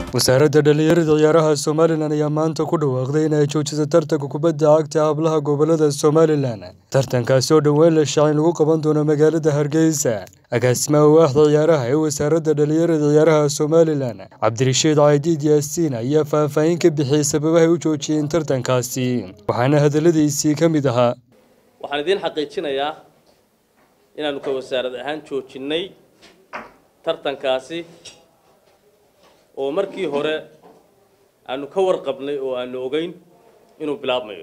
wasaaradda dhallinyarada ciyaaraha somalilan ayaa maanta ku dhawaaqday in ay joojiso tartanka kubadda cagta hablaha gobolada somalilan tartankaasi oo dhowaan la shaacin lagu qaban doono magaalada hargeysa agaasimaha waaxda ciyaaraha ee wasaaradda dhallinyarada ciyaaraha somalilan cabdirashiid caydiid yaasiin ayaa faahfaahin ka bixiyey sababahay u joojiyeen tartankaasi waxaana hadalladiisii ka mid ahaa waxaan idiin xaqiijinayaa inaanu ka wasaarad ahaan joojinnay tartankaasi oo markii hore aanu ka warqabnay oo aanu ogeyn inuu bilaabmayo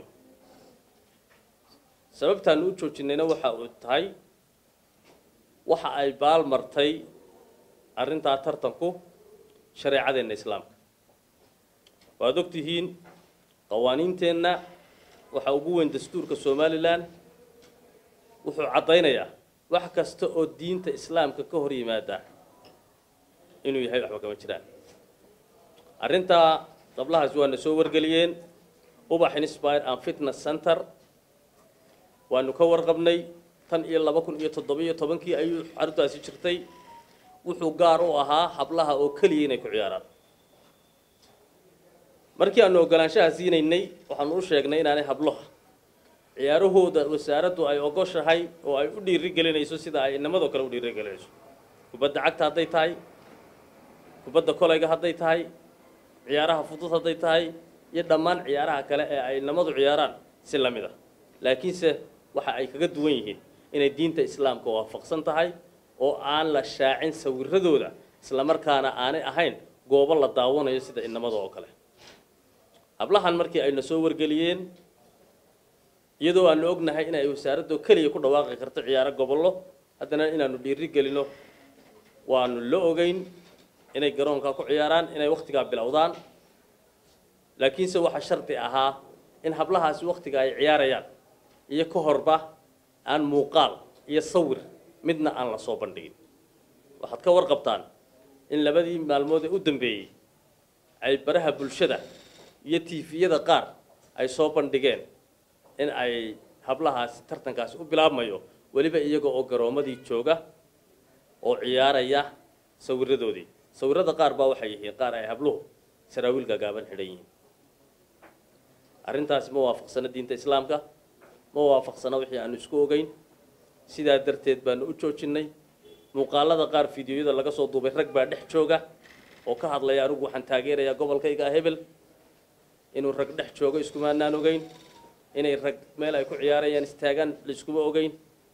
sababtaanu u joojinnayna waxa uu tahay waxa ay baal martay arrintaa tartanku shareecadeenna islaamka waad og tihiin qawaaniinteenna waxa ugu weyn dastuurka somalilan wuxuu caddaynayaa wax kasta oo diinta islaamka ka hor yimaada inuu yahay waxba kama jiraan arrintaa qablahaasi waana soo wargeliyeen ubax inspire and fitness center waanu ka warqabnay tan iyo laba kun iyo toddobiyo tobankii ayuu xaruntaasi jirtay wuxuu gaar u ahaa hablaha oo keliya inay ku ciyaaraan markii aanu ogolaanshaha siinaynay waxaanu u sheegnay inaanay hablaha ciyaarahooda wasaaraddu ay ogoshahay oo ay u dhiirigelinayso sida ay inamadoo kale u dhiirigelinayso kubadda cagta hadday tahay kubadda kolayga hadday tahay ciyaaraha fudud hadday tahay iyo dhammaan ciyaaraha kale ee ay inamadu ciyaaraan si la mid ah laakiinse waxa ay kaga duwan yihiin inay diinta islaamka waafaqsan tahay oo aan la shaacin sawiradooda islamarkaana aanay ahayn goobo la daawanayo sida inamada oo kale hablahan markii ayna soo wargeliyeen iyadoo aanu ognahay in ay wasaaraddo keliya ku dhawaaqi karto ciyaaro gobollo haddana inaanu dhiiri gelino waanu la ogeyn inay garoonka ku ciyaaraan inay wakhtigaa bilowdaan laakiinse waxaa shardi ahaa in hablahaasi wakhtiga ay ciyaarayaan iyo ka horba aan muuqaal iyo sawir midna aan la soo bandhigin waxaad ka warqabtaan in labadii maalmood ee u dambeeyey ay baraha bulshada iyo tiifiyada qaar ay soo bandhigeen in ay hablahaasi tartankaasi u bilaabmayo weliba iyaga oo garoomadii jooga oo ciyaaraya sawiradoodii sawirada qaar baa waxay yihiin qaar ay habluhu saraawiil gaagaaban xidhan yihiin arrintaasi ma waafaqsano diinta islaamka ma waafaqsano wixii aanu isku ogeyn sidaa darteed baanu u joojinnay muuqaalada qaar fideoyada laga soo duubay rag baa dhex jooga oo ka hadlaya anigu waxaan taageerayaa gobolkayga hebel inuu rag dhex joogo iskumaanaan ogeyn inay rag meel ay ku ciyaarayaan istaagaan layskuma ogeyn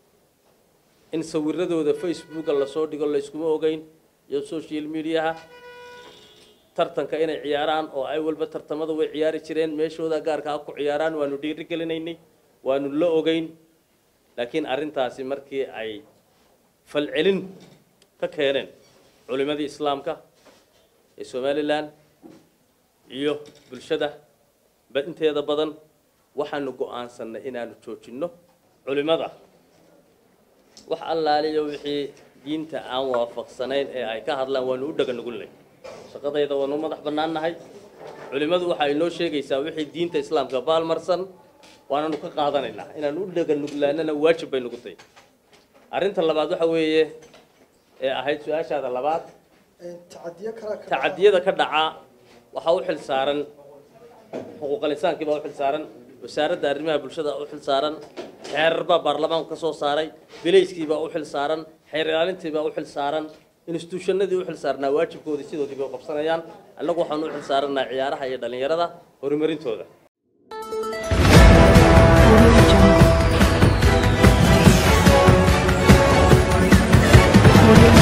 in sawiradooda facebooka lasoo dhigo layskuma ogeyn iyo social mediaha tartanka inay ciyaaraan oo ay walba tartamada way ciyaari jireen meeshooda gaarkaa ku ciyaaraan waanu dhiiri gelinaynay waanu la ogeyn laakiin arrintaasi markii ay falcelin ka keeneen culimadii islaamka ee somalilan iyo bulshada inteeda badan waxaanu go-aansannay inaanu joojinno culimada wax allaaliyo wixii diinta aan waafaqsanayn ee ay ka hadlaan waanu u dhaga nugulnay shaqadayda waanu madax bannaannahay culimmadu waxa ay noo sheegaysaa wixii diinta islaamka baalmarsan waananu ka qaadanaynaa inaanu u dhaga nuglaanana waajib bay nugu tahay arrinta labaad waxa weeye ee ahayd su-aashaada labaad tacadiyada ka dhaca waxaa u xil saaran xuquuqal insaankii baa u xil saaran wasaaradda arrimaha bulshada u xil saaran xeerar baa baarlamaanku ka soo saaray bilayskii baa u xil saaran xeer ilaalintii baa u xil saaran instituushanadii u xil saarnaa waajibkoodii sidoodii bay qabsanayaan annagu waxaanu u xil saarannaa ciyaaraha iyo dhallinyarada horumarintooda Audio